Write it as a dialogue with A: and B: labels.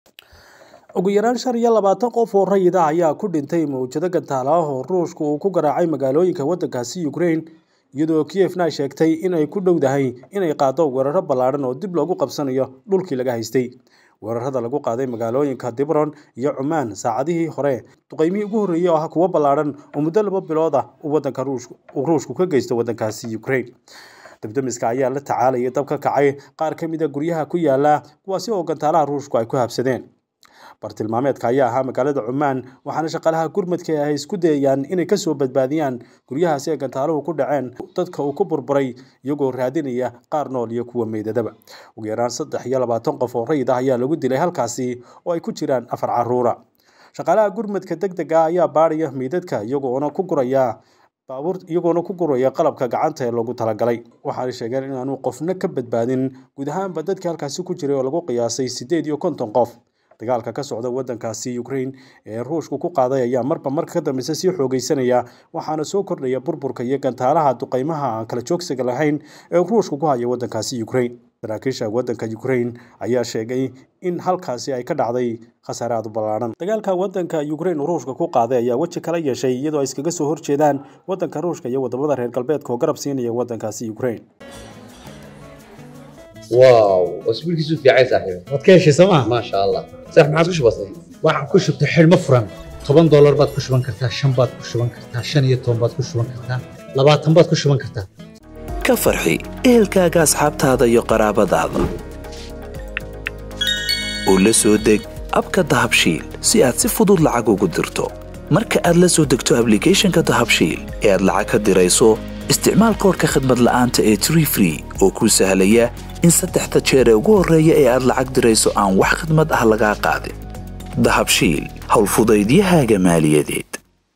A: ugu yaraan shan iyo labaatan qof oo rayid ah ayaa ku dhintay mawjado gantaala ah oo ruushku uu ku garaacay magaalooyinka waddankaasi ukraine iyadoo kiyefna ay sheegtay in ay ku dhowdahay inay qaado weeraro ballaadhan oo dib loogu qabsanayo dhulkii laga haystay weerarada lagu qaaday magaalooyinka dibron iyo cumaan saacadihii hore duqeymihii ugu horreeyey oo ah kuwo ballaadhan oo muddo laba bilood ah uu waddanka uu ruushku ka geysto waddankaasi ukraine dabdamiska ayaa la tacaalayay dab ka kacay qaar ka mid a guryaha ku yaala kuwaasi oo gantaalaha ruushku ay ku habsadeen bartilmaameedka ayaa ahaa magaalada cumaan waxaana shaqaalaha gurmadka ay isku dayayaan inay kasoo badbaadiyaan guryahaasi ay gantaaluhu ku dhaceen dadka uu ku burburay iyagoo raadinaya qaar nool iyo kuwa meydadaba ugu yaraan saddex iyo labaatan qof oo rayid ah ayaa lagu dilay halkaasi oo ay ku jiraan afar caruura shaqaalaha gurmadka deg dega ayaa baadhaya meydadka iyagoona ku guraya baabuur iyagoona ku guraya qalabka gacanta ee loogu talagalay waxaanay sheegeen inaanu qofna ka badbaadin guud ahaanba dadkii halkaasi ku jiray oo lagu qiyaasay siddeed iyo konton qof dagaalka ka socda waddankaasi ukraine ee ruushku ku qaaday ayaa marba marka ka dambeysa sii xoogeysanaya waxaana soo kordhaya burburka iyo gantaalaha duqeymaha aan kala joogsiga lahayn ee ruushku ku haya waddankaasi ukraine saraakiisha waddanka ukraine ayaa sheegay in halkaasi ay ka dhacday khasaare aad u ballaadhan dagaalka waddanka ukraine ruushka ku qaaday ayaa weji kala yeeshay iyadoo ay iskaga soo horjeedaan waddanka ruushka iyo wadamada reer galbeedka oo garab siinaya waddankaasi ukraine
B: واو اسبوع كيسو في عايز صاحبي
C: waad ka heshay sooma
B: ما شاء الله صح ما عاد بسيط
C: waxaad ku shubtay xidhmo furan toban doolar baad ku shuban kartaa shan baad ku shuban kartaa shan iyo toban baad ku shuban kartaa labaatan baad ku shuban kartaa
D: ka farxi ehelkaaga asxaabtaada iyo qaraabadaada u la soo deg abka dahabshiil si aad si fudud lacag ugu dirto marka aad la soo degto ablicathonka dahabshiil ee aad lacag ka dirayso isticmaal koorka khadmad la'aanta ee tree free oo kuu sahlaya in saddexda jeer ee ugu horreeya ee aad lacag dirayso aan wax khidmad ah lagaa qaadin dahabshiil howlfudaydiyahaaga maaliyadeed